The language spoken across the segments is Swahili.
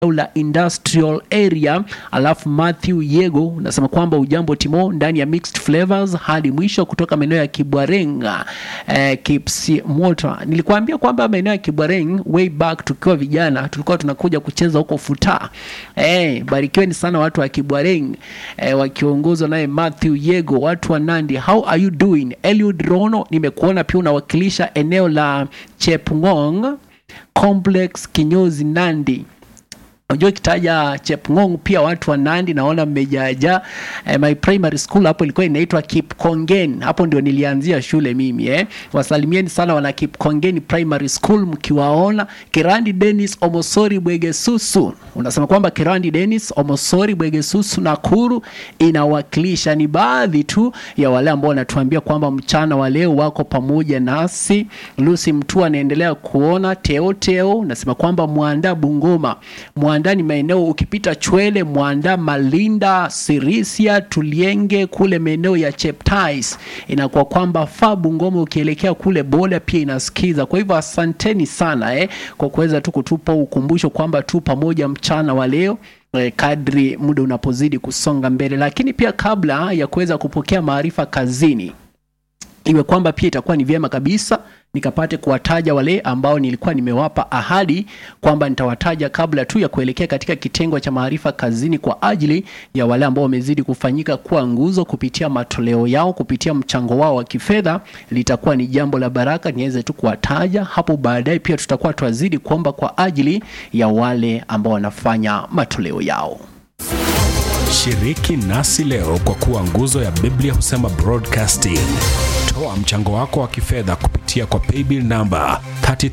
la industrial area alafu matthew yego unasema kwamba ujambo timo ndani ya mixed flavors hadi mwisho kutoka maeneo ya kibwarenga eh, kipsimota nilikuambia kwamba maeneo ya kibwareng way back tukiwa vijana tulikuwa tunakuja kucheza huko futa eh, barikiweni sana watu wa kibwareng eh, wakiongozwa naye matthew yego watu wa nandi how are you doing eliud rono nimekuona pia unawakilisha eneo la chepngong complex kinyozi nandi unajua ikitaja chepngong pia watu wa nandi naona mmejaja eh, my primary school hapo ilikuwa inaitwa kipkongen hapo ndio nilianzia shule mimi eh. wasalimieni sana wana kipkongen primary school mkiwaona kirandi denis omosori bwegesusu unasema kwamba kirandi denis omosori bwegesusu nakuru inawakilisha ni baadhi tu ya wale ambao wanatuambia kwamba mchana wa leo wako pamoja nasi lucy mtu anaendelea kuona teoteo unasema kwamba mwandaa bungoma mwandaa ni maeneo ukipita chwele mwandaa malinda sirisia tulienge kule maeneo ya cheptais inakuwa kwamba faa bungoma ukielekea kule boda pia inasikiza kwa hivyo asanteni sana eh, kwa kuweza tu kutupa ukumbusho kwamba tu pamoja mchana wa leo eh, kadri muda unapozidi kusonga mbele lakini pia kabla ya kuweza kupokea maarifa kazini iwe kwamba pia itakuwa ni vyema kabisa nikapate kuwataja wale ambao nilikuwa nimewapa ahadi kwamba nitawataja kabla tu ya kuelekea katika kitengo cha maarifa kazini kwa ajili ya wale ambao wamezidi kufanyika kuwa nguzo kupitia matoleo yao kupitia mchango wao wa kifedha litakuwa ni jambo la baraka niweze tu kuwataja hapo baadaye pia tutakuwa twazidi kuomba kwa ajili ya wale ambao wanafanya matoleo yao Shiriki nasi leo kwa kuwa nguzo ya Biblia husema broadcasting. Toa mchango wako wa kifedha kupitia kwa paybill namba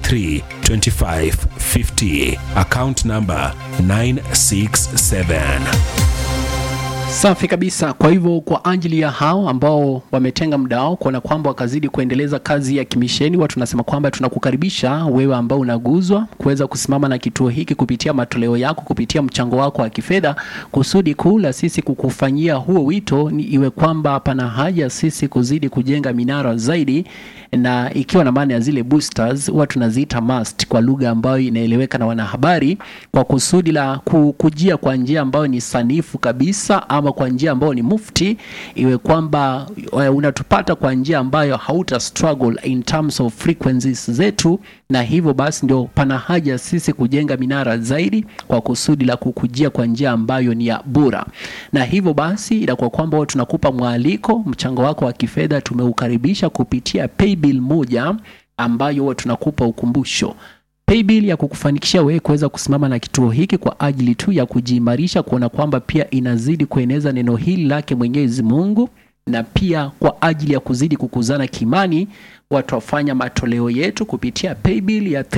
332550 account namba 967. Safi kabisa. Kwa hivyo kwa ajili ya hao ambao wametenga muda wao kuona kwamba wakazidi kuendeleza kazi ya kimisheni, watu tunasema kwamba tunakukaribisha wewe ambao unaguzwa kuweza kusimama na kituo hiki kupitia matoleo yako, kupitia mchango wako wa kifedha. Kusudi kuu la sisi kukufanyia huo wito ni iwe kwamba pana haja sisi kuzidi kujenga minara zaidi, na ikiwa na maana ya zile boosters, huwa tunaziita mast kwa lugha ambayo inaeleweka na wanahabari, kwa kusudi la ku- kujia kwa njia ambayo ni sanifu kabisa ama kwa njia ambayo ni mufti, iwe kwamba eh, unatupata kwa njia ambayo hauta struggle in terms of frequencies zetu, na hivyo basi ndio pana haja sisi kujenga minara zaidi kwa kusudi la kukujia kwa njia ambayo ni ya bora, na hivyo basi inakuwa kwamba huwa tunakupa mwaliko, mchango wako wa kifedha tumeukaribisha kupitia paybill moja ambayo huwa tunakupa ukumbusho paybill ya kukufanikisha wewe kuweza kusimama na kituo hiki kwa ajili tu ya kujiimarisha, kuona kwamba pia inazidi kueneza neno hili lake Mwenyezi Mungu, na pia kwa ajili ya kuzidi kukuzana kimani, watu wafanya matoleo yetu kupitia paybill ya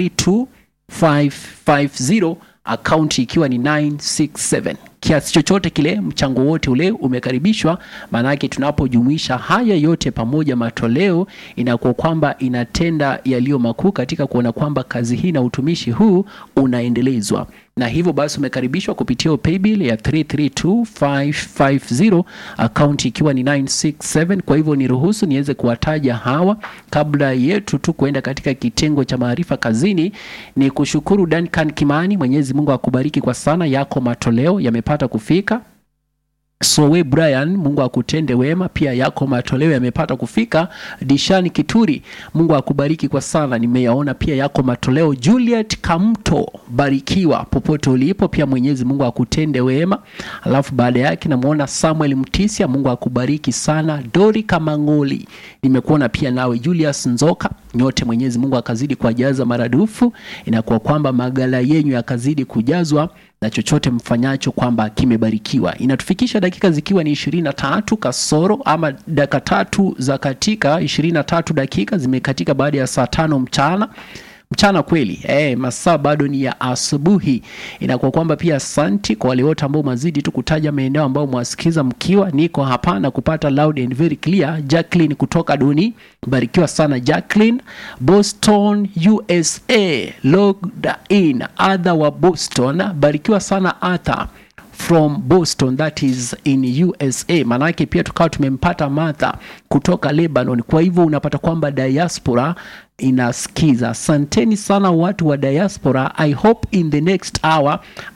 332550 akaunti ikiwa ni 967 kiasi chochote kile, mchango wote ule umekaribishwa. Maanake tunapojumuisha haya yote pamoja, matoleo inakuwa kwamba inatenda yaliyo makuu katika kuona kwamba kazi hii na utumishi huu unaendelezwa, na hivyo basi umekaribishwa kupitia hiyo paybill ya 332550 akaunti ikiwa ni 967. Kwa hivyo niruhusu niweze kuwataja hawa kabla yetu tu kuenda katika kitengo cha maarifa kazini. Ni kushukuru Duncan Kimani, Mwenyezi Mungu akubariki kwa sana, yako matoleo yamepata kufika. Sowe Brian, Mungu akutende wema, pia yako matoleo yamepata kufika. Dishani Kituri, Mungu akubariki kwa sana, nimeyaona pia yako matoleo. Juliet Kamto, barikiwa popote ulipo, pia Mwenyezi Mungu akutende wema. Alafu baada yake namwona Samuel Mtisia, Mungu akubariki sana. Dori Kamangoli, nimekuona pia nawe. Julius Nzoka, nyote Mwenyezi Mungu akazidi kuwajaza maradufu, inakuwa kwamba magala yenyu yakazidi kujazwa na chochote mfanyacho kwamba kimebarikiwa. Inatufikisha dakika zikiwa ni ishirini na tatu kasoro ama dakika tatu za katika ishirini na tatu dakika zimekatika baada ya saa tano mchana mchana kweli eh, masaa bado ni ya asubuhi. Inakuwa kwamba pia asanti kwa wale wote ambao mazidi tu kutaja maeneo ambayo mwasikiza mkiwa, niko hapa na kupata loud and very clear. Jacqueline kutoka Duni, barikiwa sana Jacqueline. Boston USA logged in. Arthur wa Boston, barikiwa sana Arthur. from boston that is in usa maanake pia tukawa tumempata martha kutoka lebanon kwa hivyo unapata kwamba diaspora inasikiza asanteni sana watu wa diaspora i hope in the next hour